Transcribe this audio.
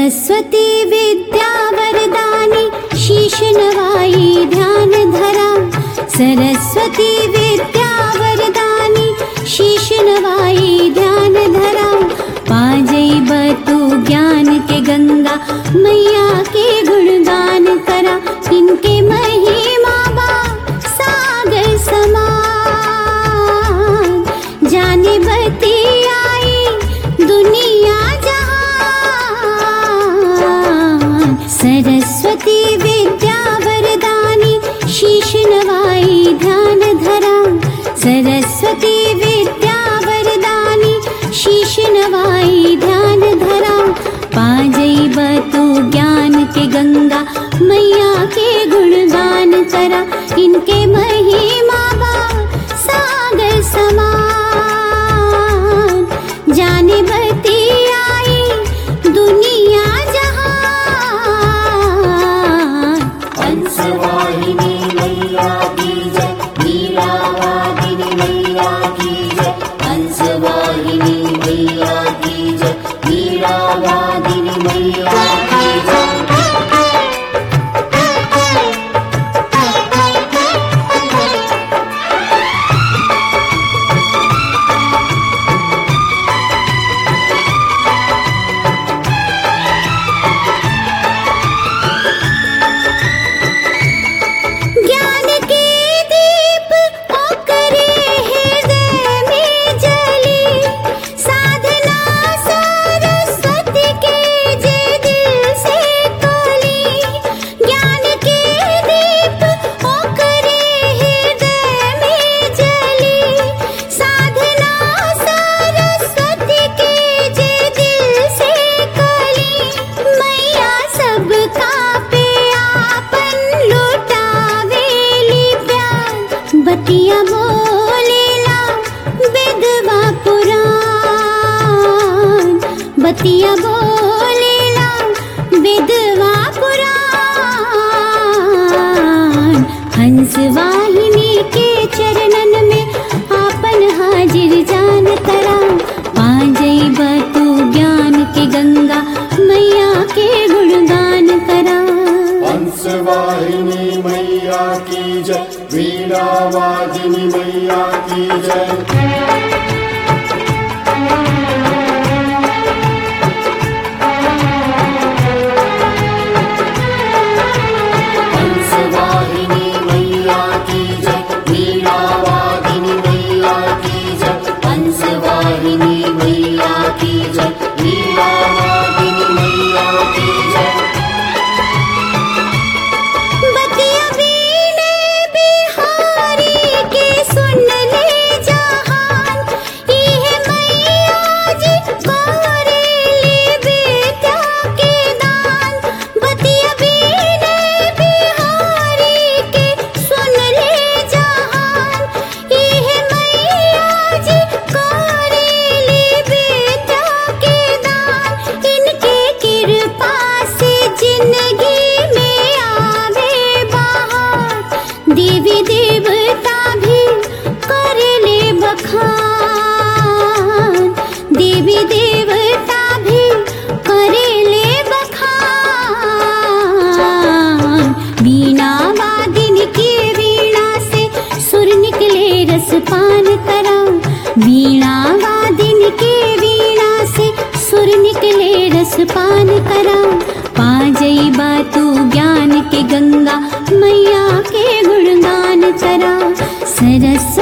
सरस्वती विद्या वरदानी शीश नवाई ध्यान धरा सरस्वती विद्या वरदानी शीश नवाई ध्यान धरा पाजई बतु ज्ञान के गंगा मैया के गुणगान करा इनके महिमा बा सागर समान जाने बती आई दुनिया जहान सरस्वती विद्या वरदानी शीश नवाई ध्यान धरा सरस्वती विद्या वरदानी शीश नवाई ध्यान धरा पाजई बतु ज्ञान के गंगा मैया के गुणगान करा इनके महिमा बा सागर समान जाने बती आई दुनिया जहान हंसवाहिनी मैया की जय लीलावादिनी मैया की जय हंसवाहिनी मैया की जय लीलावादिनी मैया की जय ज्ञान के दीप ओकरे हृदय में जली साधना सरस्वती के जे दिल से कली ज्ञान के दीप ओकरे हृदय में जली साधना सरस्वती के जे दिल से कली मैया सबका पे आपन लुटावेली प्यार बतिया बोलेला विधवा पुराण बतिया बोलेला विधवा पुराण हंस वाहिनी के चरणन में आपन हाजिर जान करा पाजई बतू ज्ञान के गंगा मैया के गुणगान करा हंसवाहिनी मैया की जय वीणावादिनी मैया की जय हंसवाहिनी मैया की जय वीणावादिनी मैया की जय हंसवाहिनी मैया की जय वीणावादिनी मैया की जय बतिया वीणे बिहारी के सुन ले जहान इहे मैया जी गोरेली बेटा के दान बतिया वीणे बिहारी के सुन ले जहान इहे मैया जी गोरेली बेटा के दान इनके कृपा से जिंदगी में आवे बहार देवी देवता भी कर ले बखान देवी देवता भी कर ले बखान वीणा वादिन की वीणा से सुर निकले रस पान करा वीणा वादिन की वीणा से सुर निकले रस पान करा पाजई बातू ज्ञान के गंगा मैया के गुणगान करा सरस्वती